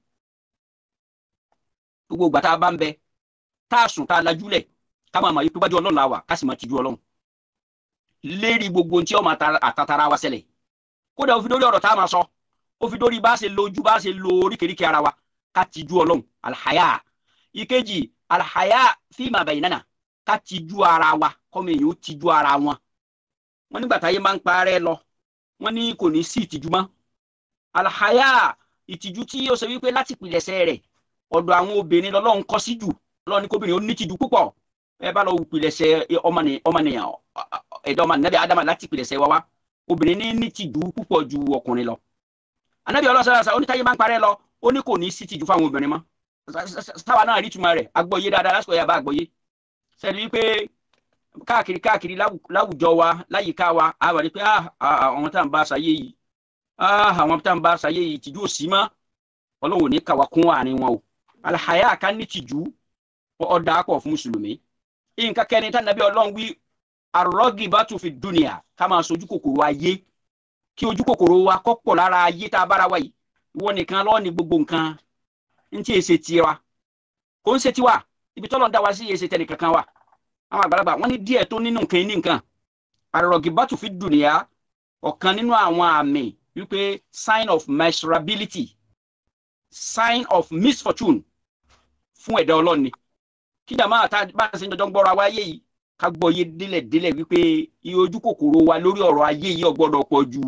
gbogbo ìgbà tá a bá ń bẹ tá a sùn tá a lajúlẹ̀ ká máa mọ̀ yí pé wájú ọlọ́run la wà ká sì máa tìjú ọlọ́run lérí gbogbo ohun tí ó máa àtàtàrà wa ṣẹlẹ̀ kódà ó fi dórí ọ̀rọ̀ tá a máa sọ ó fi dórí bá a ṣe lo ojú bá a ṣe lo oríkèéríkèé ara wa ká tijú ọlọ́run alhaya ìkejì alhaya fíìmà baynana ká tijú ara wa kọ́mọ èèyàn ó tijú ara wọn wọn nígbà táyé máa ń parẹ́ lọ wọn ní kò ní sí ìtìjú mọ́ alhaya ìtìjú tí ó ṣe wípé láti pìlẹ̀ṣẹ̀ rẹ̀ ọ̀dọ̀ àwọn obìnrin lọ́lọ́run kọ́ sí jù lọ́ni kóbìnrin ó ní tìjú púpọ̀ ẹ bá lọ pìlẹ̀ṣẹ̀ ọmọnìyàn ẹ̀dá ọmọ nàbẹ̀ ádámà láti pìlẹ̀ṣẹ̀ wa wá obìnrin ní ní tìjú púpọ̀ ju ọkùnrin lọ anabi ọlọ́sọ̀rọ̀ onítáyé máa ń parẹ́ lọ ó ní kò ní sí tìjú fáwọn obìnrin mọ́ sáwa náà rí túmọ̀ rẹ̀ agbọ́yé dáadáa lásìkò yàrá agbọ́yé sẹ́ni wípé káàkiri káàkiri láwùjọ wa láyìíká wa a wà ní pé àwọn tá à ń bá aṣayé yìí àwọn tá à ń bá aṣayé yìí tìjú ò sí mọ́ ọlọ́wọ́ ní kàwá kún àárín wọn o alhaya ká ní tìjú ọ̀dà pọ̀ fún mùsùlùmí nǹkan kẹrin tá nàbí ọlọ́run wí arọ́gì bá tún fi dúnìyà ká máa sojú kòkòrò ayé kí ojú kòkòrò wa kọ́ pọ̀ lára ayé tá a bára wa yìí ìwọ nìkan lọ́ọ́ ní gbogbo nǹkan n tí èsè tiwa kò ń ṣe tiwa ibi tọ́lọ̀ ń dá wa sí èsè tẹnì kankan wa àwọn àgbàlagbà wọ́n ní díẹ̀ tó nínú nǹkan ní nǹkan arọ́gì bá tún fi dúnìyà ọ̀kan nínú àwọn àmì wípé sign of miserability sign of misfortune fún ẹ̀dá ọlọ́ni kí jàmáà tá bá a ṣe ń jọjọ́ ń gbọ́ra wáyé yìí ká gbọ́ yé délẹ̀ délẹ̀ wípé iye ojú kòkòrò wa lórí ọ̀rọ̀ ayé yìí ò gbọ́dọ̀ pọ̀ jù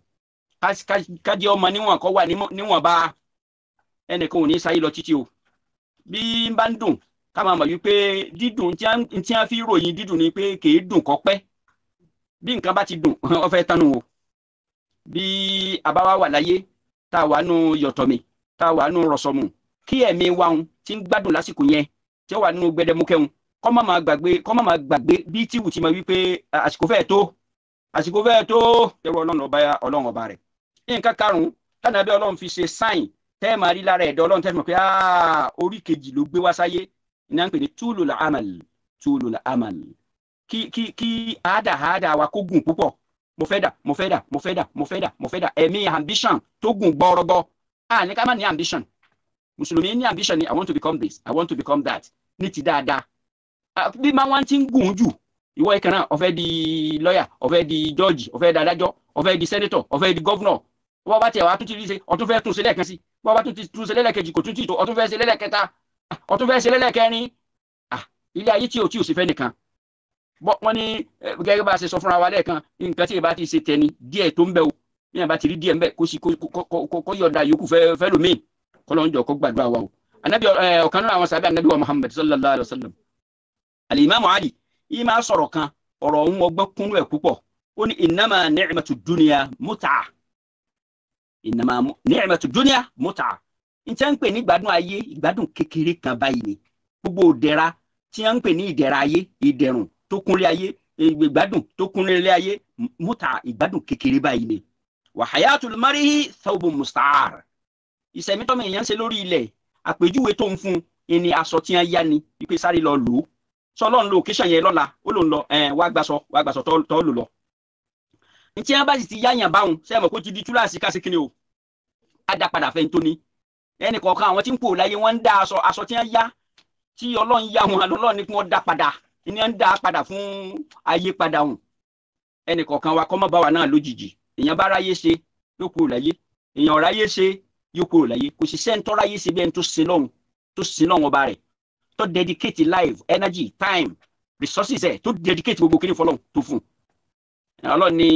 kájẹ́ ọmọ níwọ̀n kọ́ wà níwọ̀n bá ẹnìkan ò ní sáyé lọ títí o bí n bá ń dùn ká máa mọ̀ wípé dídùn tí a fi ròyìn dídùn ni pé kèé dùn kọ́ pẹ́ bí nǹkan bá ti dùn ó fẹ́ tánu o bí àbáwá wà láyé tá a wà nù yọ̀tọ̀mì tá a wà nù rọ̀sọ̀mù kí ẹ̀mí wa ń ti ń gbádùn lásìkò yẹn tí ó wà nínú gbẹdẹmukẹ́hun kọ́ má máa gbàgbé kọ́ má máa gbàgbé bí tíwù ti máa wí pé àsìkò fẹ́ẹ̀ tó àsìkò fẹ́ẹ̀ tó ẹrú ọlọ́run ọba ọlọ́run ọba rẹ̀ nǹkan karùn-ún tánà bí ọlọ́run fi ṣe sáìn tẹ́ ẹ̀ máa rí lára ẹ̀dọ́ ọlọ́run tẹ́ ẹ̀ mọ̀ pé orí kejì ló gbé wá sáyé ní à ń pè ní túlù la amal túlù la amal kí kí kí àádà àádà wa kó gùn púpọ̀ mo fẹ́ dà mo fẹ́ dà mo fẹ́ dà mo fẹ́ dà mo fẹ́ dà ẹ̀mí ambition tó gùn gbọ́rọ́gbọ́ à ní ká má ní ambition mùsùlùmí ní ambition ni i want to become this i want to become that ní ti dáadáa bí máa wá ti ń gùn jù ìwọ ìkan náà ó fẹ́ di lọ́yà ó fẹ́ di jọ́ọ̀jì ó fẹ́ di adájọ́ ó fẹ́ di sẹ́nẹ́tọ̀ ó fẹ́ di gọ́vnọ̀ wọ́n bá tiẹ̀ wá tún ti rí ṣe ọtún fẹ́ tún ṣe lẹ́ẹ̀kan sí wọ́n bá tún ti tún ṣe lẹ́lẹ́kejì kò tún ti tó ọtún fẹ́ ṣe lẹ́lẹ́kẹta ọtún fẹ́ ṣe lẹ́lẹ́kẹrin ilé ayé tí o tí o sì fẹ́ nìkan wọ́n ní gẹ́gẹ́ bá a ṣe sọ fúnra wa lẹ́ẹ̀kan nǹkan tí ìbá ti ṣe tẹni díẹ̀ tó ń bẹ o bí yàrá bá ti rí díẹ̀ ń bẹ kó sì kó yọ̀ọ̀da yòókù fẹ́ lómi kọ́lọ́njọ́ kó gbàdúrà wa o anabi ọ̀kan nínú àwọn sábẹ́ anabi wa muhammad sallallahu alayhi wa sallam alimami ali yìí máa sọ̀rọ̀ kan ọ̀rọ̀ òun ọgbọ́n kúnú ẹ̀ púpọ̀ ó ní innama ni'matu dunya mut'a innama ni'matu dunya mut'a n tẹ́ ń pè ní ìgbádùn ayé ìgbádùn kékeré kan báyìí ni gbogbo ìdẹ̀ra tí wọ́n ń pè ní ìdẹ̀ra ayé ìdẹ̀rùn tó kúnlé ayé ìgbádùn tó kúnlé ayé mut'a ìgbádùn kékeré báyìí ni wa hayatul mar'i thawbun musta'ar ìsẹ̀mí tọ́mọ èèyàn ń ṣe lórí ilẹ̀ àpèjúwe tó ń fún ẹni aṣọ tí wọ́n yá ni wípé sáré lọ lò ó sọlọ ń lo occasion yẹn lọ́la ó lò ń lọ ẹ wá gbàsọ wá gbàsọ tọ́ lò lọ. ntí wọn bá sì ti yáyàn báwọn sẹ́yìn kó ti di túláàsì ká sí kíni o á dá padà fẹ́ tó ní. ẹnì kọ̀ọ̀kan àwọn tí ń pò láyé wọ́n ń dá aṣọ aṣọ tí wọ́n yá tí ọlọ́run yá wọn ọlọ́run ní kí wọ́n dá padà ní wọ́n ń dá padà fún ayé padà hùn. ẹnì kọ̀ọ̀kan wa kọ́ mọ́ bá wa náà lójijì èèyàn bá ráyé ṣe yóò kúrò láyé èèyàn ráyé ṣe yóò kúrò láyé kò sì sẹ́ńtọ́ ráyé ṣe bí ẹni tó sin lọ́hùn tó sin lọ́hùn ọba rẹ̀ tó dedicate life energy time resources ẹ tó dedicate gbogbo kí ni fọlọ́n tó fún ọlọ́run ní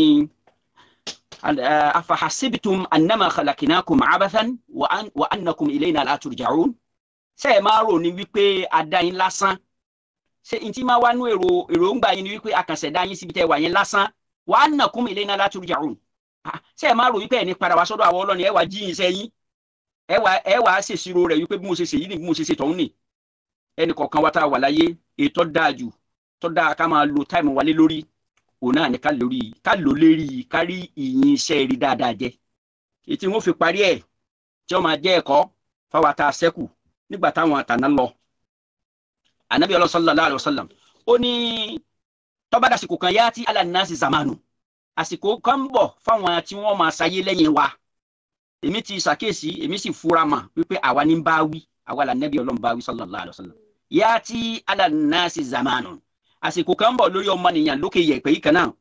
afahasibitum annama khalakinakum abathan wa annakum ilayna la turja'un ṣé ẹ máa rò ní wípé adáyín lásán ṣé n tí máa wá nú èrò èròǹgbà yín ni wípé akànṣẹ̀dá yín síbi tẹ́ wà yín lásán wa annakum ilayna la turja'un ṣé ẹ máa rò wípé ẹni padà wá sọ́dọ̀ àwọn ọlọ́ni ẹ wá jíyìn sẹ́yìn ẹ wá ẹ wá ṣèṣirò rẹ̀ wípé bí mo ṣe ṣèyí ni bí mo ṣe ṣe tọ̀hún ni ẹnì kọ̀ọ̀kan wa tá a wà láyé ètò dáa jù tó dáa ká máa lo táìmù wálé lórí òun náà ní ká lórí ká lò lérí kárí ìyìn iṣẹ́ rí dáadáa jẹ ètí wọn fi parí ẹ̀ tí wọn máa jẹ́ ẹ̀kọ́ fáwọn tá a ṣẹ́kù nígbà táwọn àtàná lọ anabi sallallahu alaihi wasallam ó ní tó bá dàsìkò kan yá tí ala nasi zamanu àsìkò kan ń bọ̀ fáwọn tí wọ́n máa ṣayé lẹ́yìn wa èmi ti ṣàkíyèsí èmi sì fura mà wípé àwa ní bá wí àwa là nẹ́bí ọlọ́run bá wí sallallahu alaihi wasallam yá tí ala nasi zamanu àsìkò kan ń bọ̀ lórí ọmọnìyàn lókè yẹ̀pẹ̀ yìí kan náà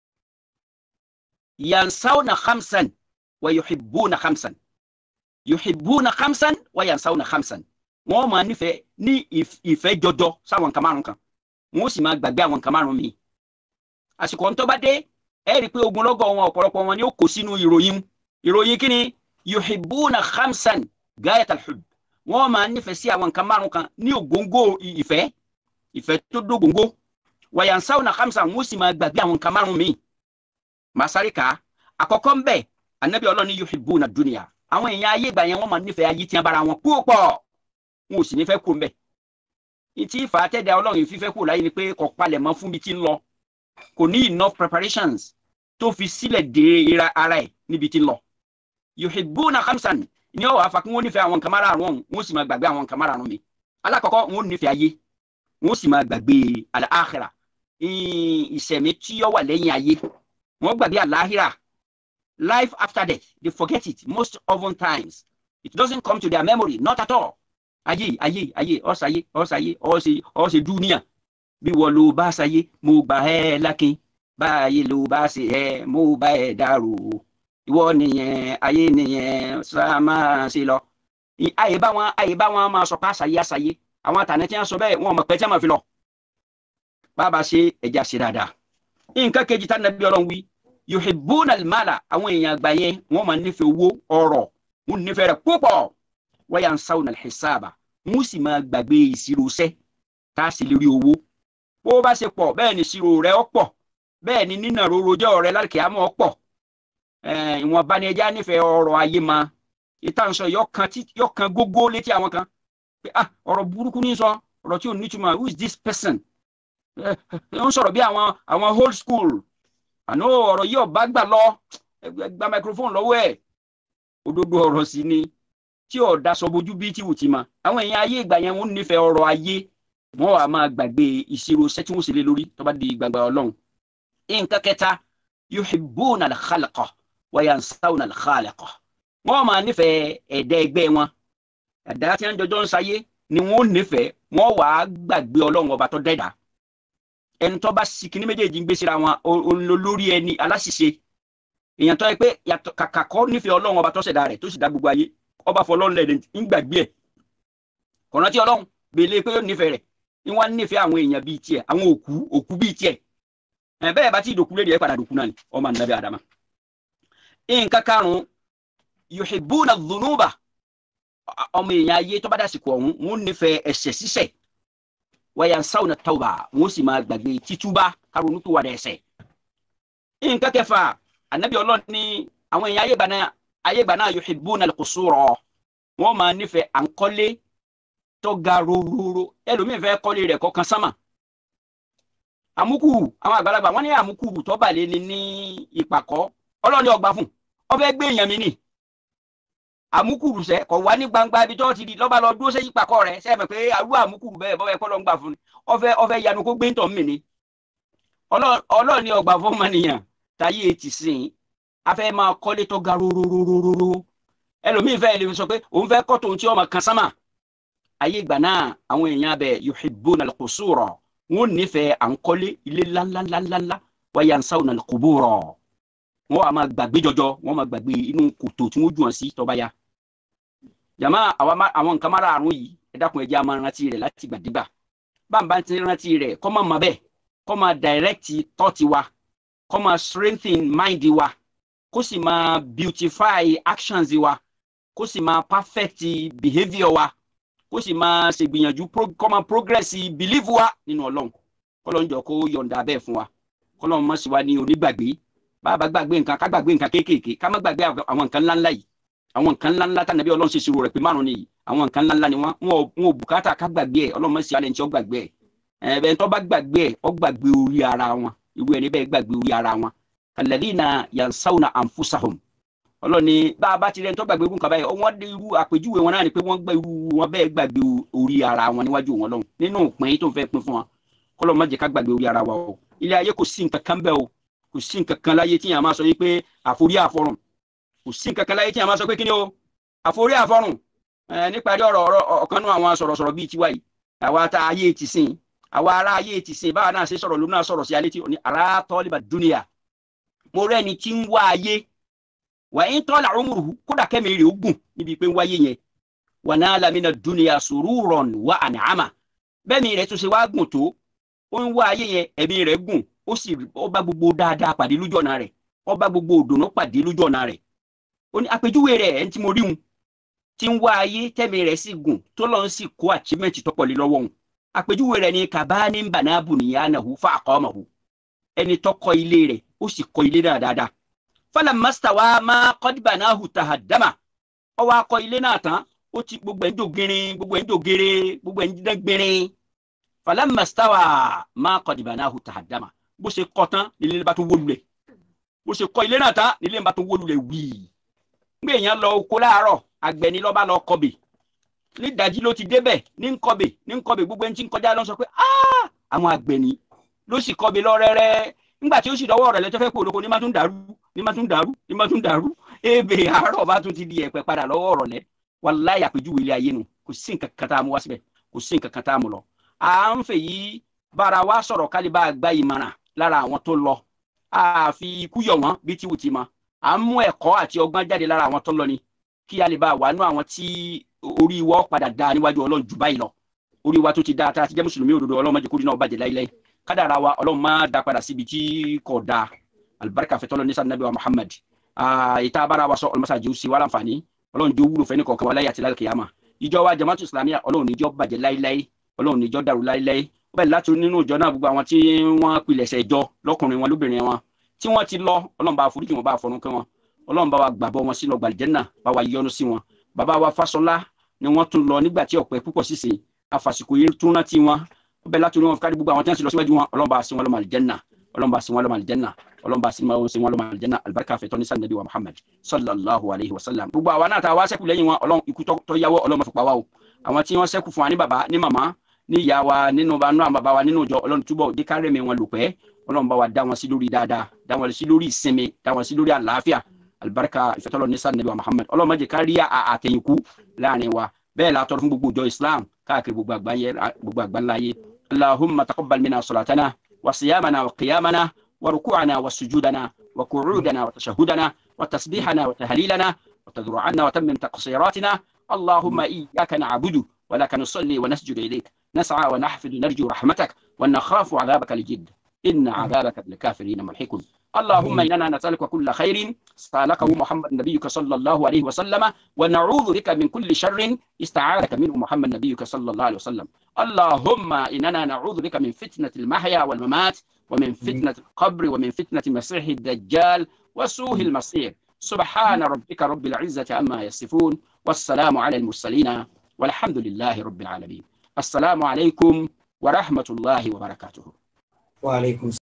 yansawna khamsan wa yuhibbuna khamsan yuhibbuna khamsan wa yansawna khamsan wọ́n máa nífẹ̀ẹ́ ní ìfẹ́ jọjọ sáwọn nǹkan márùn kan wọ́n sì máa gbàgbé àwọn nǹkan márùn míì àsìkò tó bá dé ẹ rí i pé ogunlọ́gọ̀ wọn ọ̀pọ̀lọpọ̀ wọn ni ó kó sínú ìròyìn ìròyìn kí ni yuhibbuna khamsan gayatal hubb wọ́n máa nífẹ̀ẹ́ sí àwọn nǹkan márùn kan ní ògóńgó ìfẹ́ ìfẹ́ tó dógóńgó wayansawna khamsan wọ́n sì máa gbàgbé àwọn nǹkan márùn míì masari ká àkọ́kọ́ ń bẹ anabi ọlọ́ni yuhibbuna dunya àwọn èèyàn ayé ìgbà yẹn wọ́n máa nífẹ̀ẹ́ ayé tí wọ́n bára wọn púpọ̀ wọn ò sì ní fẹ́ kó mbẹ́ ìtì ìfàtẹ́dẹ ọlọ́run fífẹ́ kó láyé ni pé kò palẹ̀ mọ́ fún mi tí ń lọ kò ní enough preparations tó fi sílẹ̀ dé ara ẹ̀ níbi tí ń lọ yuhibbuna khamsan ní ọ̀wọ́ afa kí wọ́n nífẹ̀ẹ́ àwọn nǹkan márààrún ọ̀hún wọ́n sì máa gbàgbé àwọn nǹkan márààrún mi alákọ̀ọ́kọ́ wọ́n nífẹ̀ẹ́ ayé wọ́n sì máa gbàgbé al-akhirah ìṣẹ̀mí tí ó wà lẹ́yìn ayé wọ́n gbàgbé al-akhirah life after death they forget it most often times it doesn't come to their memory not at all ayé ayé ayé ọ̀sàyé ọ̀sàyé ọ̀sẹ̀ ọ̀sẹ̀ dúníà bí wọ́n ló bá ṣayé mo gbà ẹ́ lákin báyé ló bá ṣe ẹ́ mo bá ẹ̀ dàrú ìwọ nìyẹn ayé nìyẹn sá máa ṣe lọ. ayé bá wọn ayé bá wọn máa sọ pé àṣàyé àṣàyé àwọn àtàní tí wọn sọ bẹ́ẹ̀ wọn mọ̀ pé tí wọn máa fi lọ. bàbá ṣe ẹja ṣe dáadáa. nǹkan kejì tá nàbí ọlọ́run wí yuhibbuna al-mala àwọn èèyàn àgbà yẹn wọn máa nífẹ̀ẹ́ owó ọrọ̀ wọn nífẹ̀ẹ́ rẹ̀ púpọ̀ wa yansawna al-hisaba wọn sì máa gbàgbé ìṣirò iṣẹ́ tá a sì lè rí owó. bó bá ṣe pọ̀ bẹ́ẹ̀ ni ìṣirò rẹ̀ ó pọ̀ bẹ́ẹ̀ ni nínà rorojọ́ rẹ̀ lálùkìyámọ̀ ó pọ̀ ìwọ̀nba ni ẹja nífẹ̀ẹ́ ọrọ̀ ayé ma ìtànsọ yọkan gógó létí àwọn kan pé ah ọ̀rọ̀ burúkú ní sọ ọ̀rọ̀ tí ò ní túmọ̀ who is this person ń sọ̀rọ̀ bí àwọn àwọn old school àná ọ̀rọ̀ yìí ọ̀bá gbà lọ gba microphone lọ́wọ́ ẹ̀ òdodo ọ̀rọ̀ sí ni tí ọ̀dà sọ bojú bí tí wù ti ma àwọn èèyàn ayé ìgbà yẹn wọ́n nífẹ̀ẹ́ ọrọ̀ ayé wọ́n wà máa gbàgbé ìṣirò iṣẹ́ tí wọ́n sì lé lórí tó bá di gbangba ọlọ́run nǹkan kẹta yuhibbuna al-khalqa wa yansawna al-khaliqa wọ́n máa nífẹ̀ẹ́ ẹ̀dá ẹgbẹ́ wọn ẹ̀dá tí wọ́n jọjọ́ ń sayé ni wọ́n nífẹ̀ẹ́ wọ́n wà á gbàgbé ọlọ́run ọba tó dẹ́dà ẹni tó bá sikini méjèèjì ń gbé síra wọn olórí ẹni aláṣìṣe èèyàn tó yẹ pé yàtọ̀ kàkà kọ́ nífẹ̀ẹ́ ọlọ́run ọba tó ṣẹ̀dá rẹ̀ tó sì dá gbogbo ayé ọba fọlọ́run lẹ̀ ń gbàgbé ẹ̀ kọ̀ọ̀nà tí ọlọ́run gbèlè pé ó nífẹ̀ẹ́ rẹ̀ ni wọ́n nífẹ̀ẹ́ àwọn èèyàn bíi tiẹ̀ àwọn òkú òkú bíi tiẹ̀ ẹ̀ bẹ́ẹ̀ bá ti dòkú lédi ẹ̀ padà dòkú náà ni ọmọ ànábì àdàmà. nǹkan karùn-ún yuhibbuna dhunuba ọmọ èèyàn ayé tó bá dásìkò ọ̀hún wọ́n nífẹ̀ẹ́ ẹ̀ṣẹ̀ ṣíṣẹ̀ wa yansawna tawba wọ́n sì máa gbàgbé títúbà karùn-ún tó wà dẹ̀ẹ̀ṣẹ̀. nǹkan kẹfà ànábì ọlọ́run ní àwọn èèyàn ayé gbà náà yuhibbuna al-qusura wọ́n máa nífẹ̀ẹ́ à ń kọ́lé tó ga rororo ẹlòmíín fẹ́ kọ́lé rẹ̀ kọ̀ọ̀kan sámà àmúkùrù àwọn àgbàlagbà wọ́n ní àmúkùrù tó bà lé ní ní ìpàkọ́ ọlọ́ni ọgbà fún ọbẹ̀ gbé èèyàn mi nì àmúkùrù sẹ kọ̀ wá ní gbangba ibi tó ti di lọ́ba lọ dúró sẹ́yìn ìpàkọ́ rẹ̀ sẹ́yìn pé àrú àmúkùrù bẹ́ẹ̀ bọ́bẹ̀ kọ́ lọ́ ń gbà fún ni ọfẹ́ ọfẹ́ yanu kó gbé ń tọ̀ mí ni ọlọ́ni ọgbà fún ọmọnìyàn táyé ti sìn afẹ́ máa kọ́lé tó ga rororororo ẹlòmíín fẹ́ lè sọ pé òun fẹ́ kọ́ tòun tí ọmọ kan sámà ayé ìgbà náà àwọn èèyàn abẹ yuhibbuna al-qusura wọn nífẹ̀ẹ́ à ń kọ́lé ilé ńláńláńláńlá wa yansawna al-qubura wọn wà máa gbàgbé jọjọ wọn máa gbàgbé inú kòtò tí wọn jù wọn sí tó bá yá. jàmá àwọn nǹkan márààrún yìí ẹ dákun ẹ jẹ́ a máa rántí rẹ̀ láti gbàdégbà báńbá ti rántí rẹ̀ kó máa mọ̀ bẹ́ẹ̀ kó máa direct thought wa kó máa strengthen mind wa kó sì máa beautify actions wa kó sì máa perfect behaviour wa kó sì máa ṣègbìyànjú kó máa progress believe wa nínú ọlọ́run kọ́lọ́run jọ kó yọ̀ǹda bẹ́ẹ̀ fún wa kọ́lọ́run má sì wá ní onígbàgbé bàbá gbàgbé nǹkan ká gbàgbé nǹkan kéékèèké ká má gbàgbé àwọn nǹkan ńláńlá yìí àwọn nǹkan ńláńlá tá nàbí ọlọ́run ṣe ṣirò rẹ̀ pé márùn nìyí àwọn nǹkan ńláńlá ni wọ́n wọn ò bùkátà ká gbàgbé ẹ̀ ọlọ́run má sì alẹ́ ní tí ó gbàgbé ẹ̀ ẹ̀bẹ̀ tó bá gbàgbé ẹ̀ ó gbàgbé orí ara wọn irú ẹni bẹ́ẹ̀ gbàgbé orí ara wọn alladhina yansawna anfusahum ọlọ́ni bá a bá ti rẹ̀ ń tọ́ gbàgbé irú nǹkan báyìí wọ́n dé irú àpèjúwe wọn náà ni pé wọ́n gbé irú wọn bẹ́ẹ̀ gbàgbé orí ara wọn níwájú wọn lọ́hùn nínú òpin tó ń fẹ́ pin fún wọn kọ́lọ́ má jẹ́ ká gbàgbé orí ara wa o ilé ayé kò sí nǹkan kan bẹ́ẹ̀ o kò sí nǹkan kan láyé tí yàn máa sọ yìí pé àforí àfọrùn kò sí nǹkan kan láyé tí yàn máa sọ pé kí ni o àforí àfọrùn ẹ níparí ọ̀rọ̀ ọ̀rọ̀ ọ̀kan nú àwọn sọ̀rọ̀sọ̀rọ̀ bíi tiwa yìí àwa tá ayé ti sìn àwa ará ayé ti sìn báwa náà ṣe sọ̀rọ̀ lónà sọ̀rọ̀ sí alẹ́ tí ní ará tọ́líbà dúnìyà mo rẹ́ni tí ń wá ayé wà ń tọ́lá ọmọrùhù kódà kẹ́mi rè ó gùn níbi pé ń wáyé yẹn wà náà lamina dúnìyà sururan wà ànàmà bẹ́ẹ̀ni rẹ̀ tún ṣe wá gùn tó ó ń wá ayé yẹn ẹ̀mí rẹ̀ gùn ó sì ó bá gbogbo dáadáa pàdé lójú ọ̀nà rẹ̀ ó bá gbogbo òdòdó pàdé lójú ọ̀nà rẹ̀ ó ní àpèjúwe rẹ̀ ẹ̀ ń tí mo rí hun tí ń wá ayé tẹ́mi rẹ̀ sì gùn tó lọ́n sì kó achievement tọ́pọ̀ lé lọ́wọ́ hun àpèjúwe rẹ̀ ni kàbá ní bànáàbù nìyànàhù fún àkọ́mọ̀hù ẹni tó kọ́ ilé rẹ̀ ó sì kọ́ ilé náà dáadáa fọlá mastawa máa kọ́dìbà náà hù tàhádàmà ó wá kọ́ ilé náà tán ó ti gbogbo ẹ̀ ń dò gírin gbogbo ẹ̀ ń dò gére gbogbo ẹ̀ ń dídán gbìnrin fọlá mastawa máa kọ́dìbà náà hù tàhádàmà bó ṣe kọ́ tán nílé bá tún wó lulẹ̀ bó ṣe kọ́ ilé náà tán nílé bá tún wó lulẹ̀ wíì gbé èèyàn lọ oko láàárọ̀ àgbẹ̀ ni lọ́ba lọ kọbè ní ìdájí ló ti débẹ̀ ní nkọbè ní nkọbè gbogbo ẹni tí ń kọjá lọ sọ pé àwọn àgbẹ̀ ni ló sì kọbè lọ rẹ́rẹ́ nígbà tí ó sì dọwọ́ rẹ̀ lẹ́tọ́ fẹ́ pé olóko ní má tún dàrú ní má tún dàrú ní má tún dàrú ebè àárọ̀ bá tún ti di ẹ̀pẹ̀ padà lọ́wọ́ ọ̀rọ̀ lẹ́ wàláhì àpèjúwe ilé ayé nu kò sí nǹkan kan tá a mú wá síbẹ̀ kò sí nǹkan kan tá a mú lọ. à ń fè yí bára wa sọ̀rọ̀ kálíbà gba ìmọ̀ràn lára àwọn tó lọ àfi ikú yọ̀ wọ́n bí tí wù ti mọ à ń mú ẹ̀kọ́ àti ọgbọ́n jáde lára àwọn tó lọ ni kí a lè bá wà nú àwọn tí orí wọ́ padà dáa níwájú ọlọ́run jù báyìí lọ orí wa tó ti dáa tá a ti jẹ́ mùsùlùmí òdodo ọlọ́run má jẹ́ kórìí náà bàjẹ́ láíláí kádàrá wa ọlọ́run má da padà síbi tí kò dáa alibarika fẹ́ tọ́lọ́ ní sàn nàbí wa muhammad ìta abára wa sọ ọlọ́mọsá jẹ́ òsì wa láǹfààní ọlọ́run jẹ́ wúlò fẹ́ni kọ̀ọ̀kan wa láyé àti láyé kìyàmà ìjọ wa jama'atu islamiyya ọlọ́run níjọ́ bàjẹ́ láíláí ọlọ́run níjọ́ dàrú láíláí ó bẹ̀rẹ̀ láti nínú ìjọ náà gbogbo àwọn tí wọ́n pilẹ̀sẹ̀ ìjọ lọ́kùnrin wọn lóbìnrin wọn tí wọ́n ti lọ ọlọ́run bá foríjì wọn bá fọ̀run kẹ́ wọn ọlọ́run bá wa gbàbọ́ wọn sínú gbàlìjẹ́nà bá wa yọ́nú sí wọn bàbá wa fásọlá ni wọ́n tún lọ nígbà tí ọ̀pẹ púpọ̀ sísè àfàsìkò yìí tún rántí wọn ó bẹ̀rẹ̀ láti orí wọn kárí gbogbo àwọn tí wọ́n ti lọ síwájú wọn ọlọ́run bá sí wọn lọ́mọ àlìjẹ́nà ọlọ́run bá sí wọn lọ́mọ àlìjẹ́nà ọlọ́run bá sí wọn lọ́mọ àlìjẹ́nà alibarika fẹ́ tọ́ni sànàbí wa muhammad sallallahu alayhi wa sallam gbogbo àwa náà tá a wá sẹ́kù lẹ́yìn wọn ọlọ́run ikú tó yáwọ́ ọlọ́run fi pa wá o àwọn tí wọ́n sẹ́kù fún wa ní bàbá ní màmá ní ìyá wa nínú bá nú àwọn bàbá wa nínú ìjọ ọlọ́run túbọ̀ jẹ́ ká rẹ̀mí wọn lò pẹ́ ọlọ́run bá wa dá wọn sí lórí dáadáa dá wọn sí lórí ìsinmi dá wọn sí lórí àlàáfíà alibarika ìfẹ́tọ́lọ́ ní sànẹ́bí wa muhammad ọlọ́run má jẹ́ ká rí àtẹ̀yìnkú láàrin wa bẹ́ẹ̀ la tọrọ fún gbogbo ìjọ islam káàkiri gbogbo àgbáńláyé allahumma taqabbal minna salatana wa siyamana wa qiyamana wa ruku'ana wa sujudana wa qu'udana wa tashahudana wa tasbihana wa tahlilana wa tadru'ana wa tammim taqsiratina allahumma iyyaka na'budu wa laka nusalli wa nasjudu ilayk نسعى ونحفظ نرجو رحمتك ونخاف عذابك الجد إن عذابك للكافرين ملحق اللهم إننا نسألك كل خير سألكه محمد نبيك صلى الله عليه وسلم ونعوذ بك من كل شر استعاذك منه محمد نبيك صلى الله عليه وسلم اللهم إننا نعوذ بك من فتنة المحيا والممات ومن فتنة القبر ومن فتنة مسيح الدجال وسوء المصير سبحان ربك رب العزة عما يصفون والسلام على المرسلين والحمد لله رب العالمين السلام عليكم ورحمة الله وبركاته وعليكم